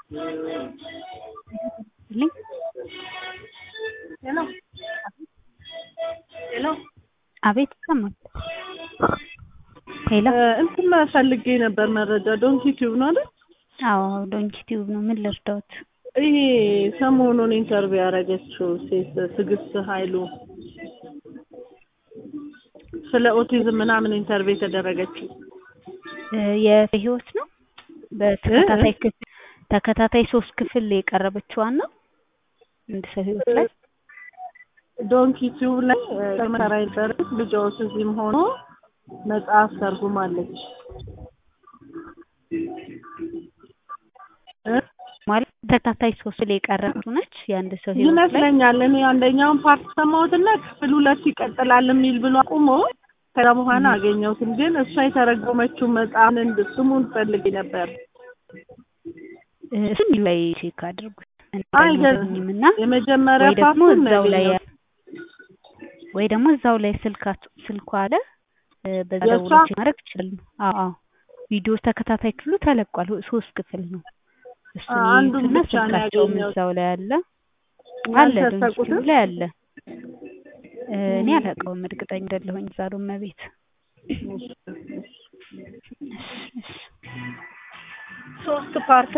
ልኝ ሄሎ ሄሎ አቤት ይሰማል። ሄሎ እንትን ፈልጌ ነበር መረጃ ዶንኪ ቲዩብ ነው አይደል? አዎ ዶንኪ ቲዩብ ነው። ምን ልርዳዎት? ይሄ ሰሞኑን ኢንተርቪው ያደረገችው ሴት ትዕግስት ኃይሉ ስለ ኦቲዝም ምናምን ኢንተርቪው የተደረገችው እ የህይወት ነው በተከታታይ ክፍል ተከታታይ ሶስት ክፍል የቀረበችዋን ነው አንድ ሰው ህይወት ላይ ዶንኪ ቲዩብ ላይ ተመራ የነበረች ልጅ ኦቲዝም ሆኖ መጽሐፍ ተርጉማለች እ ማለት ተከታታይ ሶስት ላይ የቀረበችው ነች የአንድ ሰው ህይወት ላይ ይመስለኛል። እኔ አንደኛውን ፓርት ሰማሁትና ክፍል ሁለት ይቀጥላል የሚል ብሎ አቁሞ ከዛ በኋላ አገኘሁትም። ግን እሷ የተረጎመችው መጽሐፍን እንድ ስሙን ፈልጌ ነበር። እ እሱን ላይ ቼክ አድርጉት አይ አይገኝም እና የመጀመሪያ ወይ ደግሞ ፓርቱን ነው እዛው ላይ ያገኘሁት። ወይ ደግሞ እዛው ላይ ስልካት ስልኳ አለ እ በዛ የእሷ? ደውሎ ቼክ ማድረግ ይችላሉ። አዎ አዎ ቪዲዮ ተከታታይ ክፍሉ ተለቋል። ሶስት ክፍል ነው። እሱን አንዱን ይዩትና ብቻ ነው ስልካቸውም ያገኘሁት። እዛው ላይ አለ አለ ዶንኪ ያልተሰቁትም ቲዩብ ላይ አለ። እ እኔ አላውቀውም እርግጠኛ አይደለሁኝ ዛሬ እመቤት ሶስት ፓርት